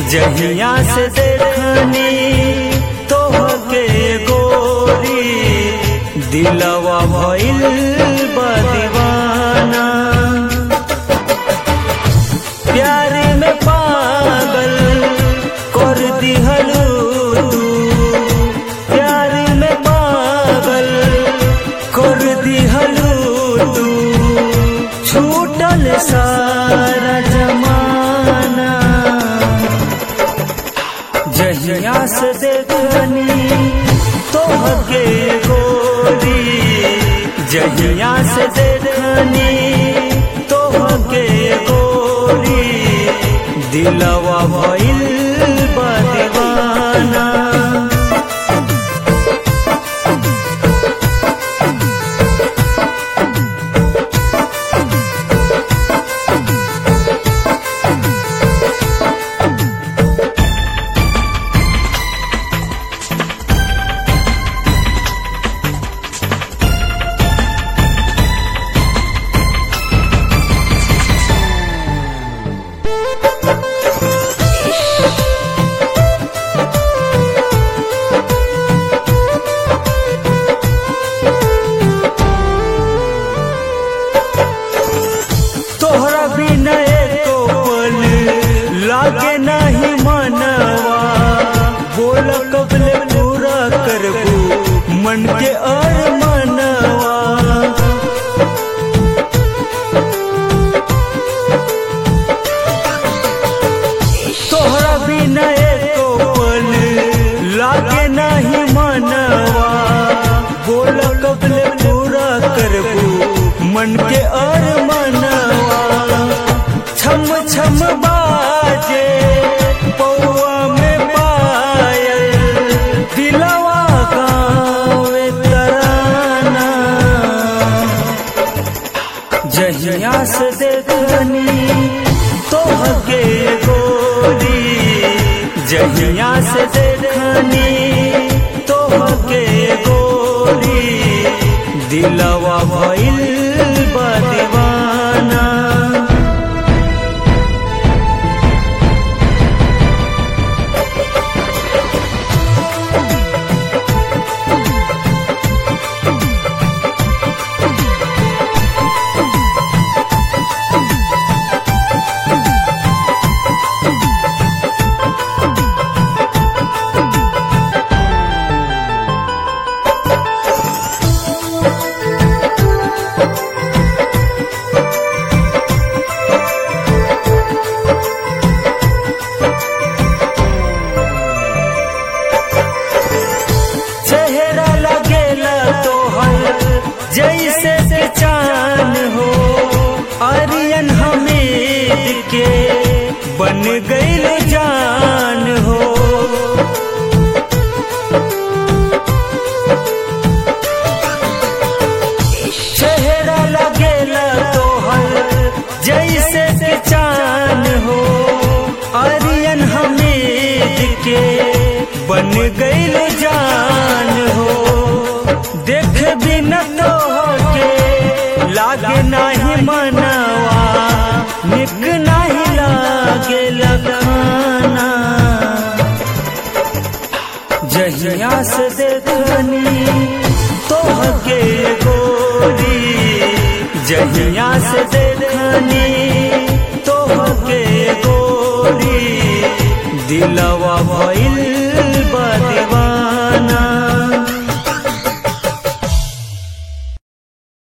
जहिया से देखनी तोहके गोरी दिलवा भइल बा दीवाना प्यार में पागल कर दिहलू तू प्यार में पागल कर दिहलू तू छूटल सारा जमाना जहिया से देखनी तोहके गोरी जहिया से देखनी तोहके गोरी दिलवा भइल बा दीवाना तोहरा बिना एको पल लागे नहीं मनवा बोल कबले पूरा करबू मन के और मनवा तोहरा बिना एको पल लागे नहीं मनवा बोल कबले पूरा करबू मन के और मनवा छम छम बाजे पौआ में पायल दिलवा गावे तराना जहिया से देखनी तोहके गोरी जहिया से देखनी तोहके गोरी दिलवा भइल बा दीवाना चेहरा लगेला तोहर जैसे के चान हो आर्यन हमीद के बन गईल जान हो चेहरा लगेला तोहर जैसे के चान हो आर्यन हमीद के बन गईल जान हो देख बिन तोहके लागे नाही मनवा निक नाही लागे लगाना जहिया से देखनी तोहके गोरी जहिया से देखनी तोहके गोरी दिलवा भइल